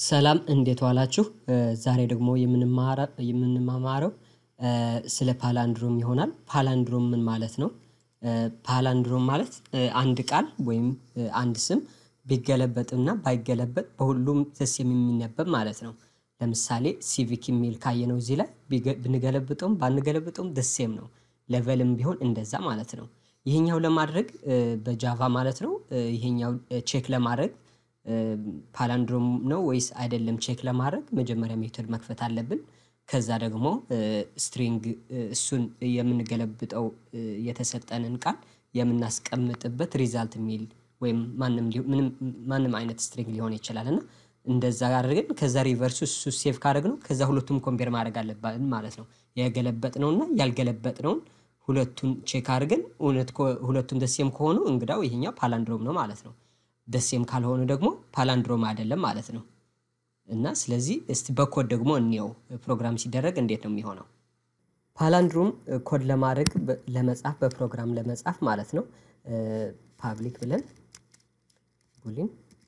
ሰላም እንዴት ዋላችሁ ዛሬ ደግሞ የምንማማረው ስለ ፓላንድሮም ይሆናል ፓላንድሮም ምን ማለት ነው? ፓላንድሮም ማለት አንድ ቃል ወይም አንድ ስም ቢገለበጥና ባይገለበጥ በሁሉም ደስ የሚነበብ ማለት ነው። ለምሳሌ ሲቪክ የሚል ካየነው እዚህ ላይ ብንገለብጠውም ባንገለብጠውም ዘ ሴም ነው ሌቨልም ቢሆን እንደዛ ማለት ነው። ይሄኛው ለማድረግ በጃቫ ማለት ነው ይሄኛው ቼክ ለማድረግ ፓላንድሮም ነው ወይስ አይደለም ቼክ ለማድረግ መጀመሪያ ሜተድ መክፈት አለብን። ከዛ ደግሞ ስትሪንግ እሱን የምንገለብጠው የተሰጠንን ቃል የምናስቀምጥበት ሪዛልት የሚል ወይም ማንም ምንም ማንም አይነት ስትሪንግ ሊሆን ይችላል እና እንደዛ አድርገን ከዛ ሪቨርሱ እሱ ሴቭ ካደረግነው ከዛ ሁለቱም ኮምፔር ማድረግ አለብን ማለት ነው። የገለበጥነውና ያልገለበጥነውን ሁለቱን ቼክ አድርገን እውነት ሁለቱም ዘ ሴም ከሆኑ እንግዳው ይሄኛው ፓላንድሮም ነው ማለት ነው። ዘ ሴም ካልሆኑ ደግሞ ፓላንድሮም አይደለም ማለት ነው። እና ስለዚህ እስቲ በኮድ ደግሞ እንየው ፕሮግራም ሲደረግ እንዴት ነው የሚሆነው? ፓላንድሮም ኮድ ለማድረግ ለመጻፍ በፕሮግራም ለመጻፍ ማለት ነው። ፓብሊክ ብለን ቡሊን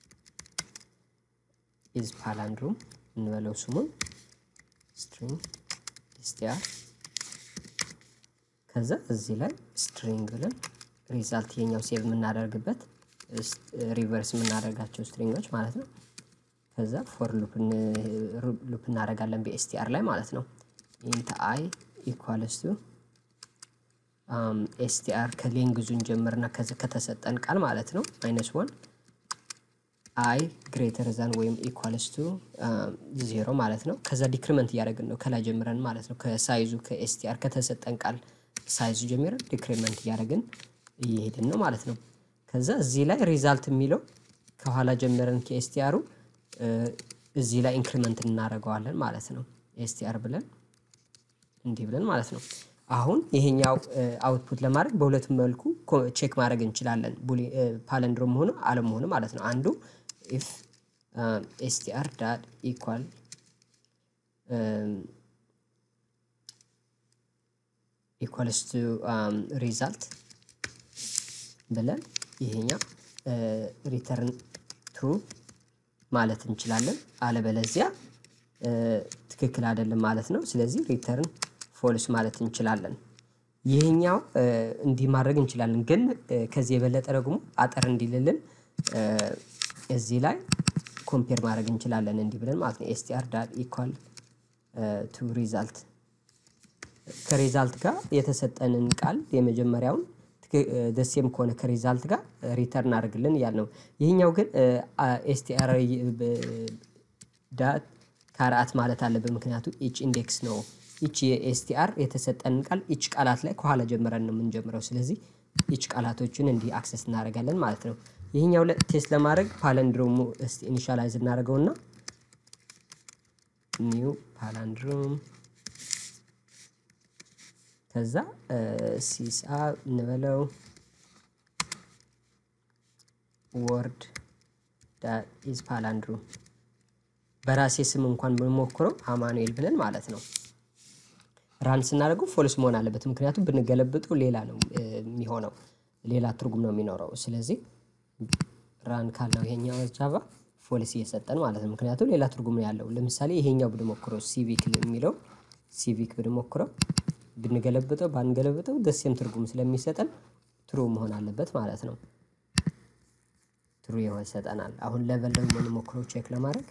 ኢዝ ፓላንድሮም እንበለው ስሙን ስትሪንግ ኤስቲአር ከዛ እዚህ ላይ ስትሪንግ ብለን ሪዛልት የኛው ሴቭ የምናደርግበት ሪቨርስ የምናደርጋቸው ስትሪንጎች ማለት ነው። ከዛ ፎር ሉፕ እናደርጋለን በኤስቲአር ላይ ማለት ነው። ኢንት አይ ኢኳልስ ቱ ኤስቲአር ከሌንግዙን ጀምርና ከተሰጠን ቃል ማለት ነው ማይነስ ዋን አይ ግሬተር ዛን ወይም ኢኳልስ ቱ ዜሮ ማለት ነው። ከዛ ዲክሪመንት እያደረግን ነው ከላይ ጀምረን ማለት ነው ከሳይዙ ከኤስቲአር ከተሰጠን ቃል ሳይዙ ጀምረን ዲክሪመንት እያደረግን እየሄድን ነው ማለት ነው። ከዛ እዚህ ላይ ሪዛልት የሚለው ከኋላ ጀምረን ከኤስቲአሩ እዚህ ላይ ኢንክሪመንት እናደርገዋለን ማለት ነው። ኤስቲአር ብለን እንዲህ ብለን ማለት ነው። አሁን ይሄኛው አውትፑት ለማድረግ በሁለቱም መልኩ ቼክ ማድረግ እንችላለን ፓለንድሮም መሆኑ አለመሆኑ ማለት ነው። አንዱ ኢፍ ኤስቲአር ዳት ኢኳል ኢኳልስ ቱ ሪዛልት ብለን ይሄኛው ሪተርን ትሩ ማለት እንችላለን። አለበለዚያ ትክክል አይደለም ማለት ነው። ስለዚህ ሪተርን ፎልስ ማለት እንችላለን። ይሄኛው እንዲህ ማድረግ እንችላለን፣ ግን ከዚህ የበለጠ ደግሞ አጠር እንዲልልን እዚህ ላይ ኮምፔር ማድረግ እንችላለን እንዲህ ብለን ማለት ነው። ኤስቲአር ዳት ኢኳል ቱ ሪዛልት ከሪዛልት ጋር የተሰጠንን ቃል የመጀመሪያውን ደሴም ከሆነ ከሪዛልት ጋር ሪተርን አድርግልን እያል ነው። ይህኛው ግን ኤስቲአር ዳት ከአርአት ማለት አለብን፣ ምክንያቱም ኢች ኢንዴክስ ነው። ኢች የኤስቲአር የተሰጠንን ቃል ኢች ቃላት ላይ ከኋላ ጀምረን ነው የምንጀምረው። ስለዚህ ኢች ቃላቶችን እንዲህ አክሰስ እናደርጋለን ማለት ነው። ይህኛው ቴስት ለማድረግ ፓለንድሮሙ እስቲ ኢኒሻላይዝ እናደርገውና ኒው ፓላንድሮም ከዛ ሲሳ እንበለው ወርድ ዳት ኢዝ ፓላንድሮም በራሴ ስም እንኳን ብንሞክረው አማኑኤል ብለን ማለት ነው። ራን ስናደርገው ፎልስ መሆን አለበት፣ ምክንያቱም ብንገለብጠው ሌላ ነው የሚሆነው፣ ሌላ ትርጉም ነው የሚኖረው። ስለዚህ ራን ካልነው ይሄኛው ጃቫ ፎልስ እየሰጠን ማለት ነው፣ ምክንያቱም ሌላ ትርጉም ነው ያለው። ለምሳሌ ይሄኛው ብንሞክረው ሲቪክ የሚለው ሲቪክ ብንሞክረው ብንገለብጠው ባንገለብጠው ደሴም ትርጉም ስለሚሰጠን ትሩ መሆን አለበት ማለት ነው። ትሩ ይሰጠናል። አሁን ሌቨል ደግሞ እንሞክረው ቼክ ለማድረግ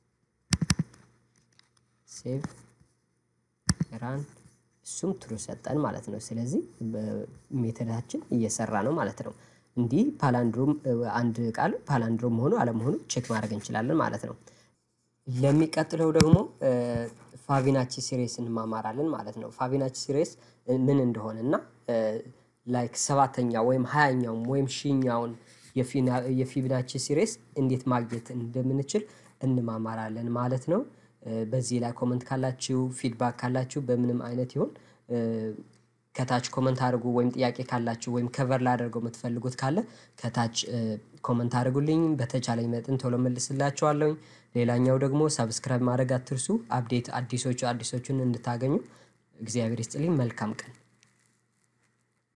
ሴቭ ራን እሱም ትሩ ሰጠን ማለት ነው። ስለዚህ ሜተዳችን እየሰራ ነው ማለት ነው። እንዲህ ፓላንድሮም አንድ ቃል ፓላንድሮም መሆኑ አለመሆኑ ቼክ ማድረግ እንችላለን ማለት ነው። ለሚቀጥለው ደግሞ ፋቪናቺ ሲሬስ እንማማራለን ማለት ነው። ፋቪናቺ ሲሬስ ምን እንደሆነ እና ላይክ ሰባተኛ ወይም ሀያኛውም ወይም ሺኛውን የፊቪናቺ ሲሬስ እንዴት ማግኘት እንደምንችል እንማማራለን ማለት ነው። በዚህ ላይ ኮመንት ካላችሁ ፊድባክ ካላችሁ በምንም አይነት ይሁን ከታች ኮመንት አድርጉ። ወይም ጥያቄ ካላችሁ ወይም ከቨር ላደርገው የምትፈልጉት ካለ ከታች ኮመንት አድርጉልኝ። በተቻለኝ መጠን ቶሎ መልስላችኋለሁኝ። ሌላኛው ደግሞ ሰብስክራይብ ማድረግ አትርሱ። አፕዴት አዲሶቹ አዲሶቹን እንድታገኙ እግዚአብሔር ይስጥልኝ። መልካም ቀን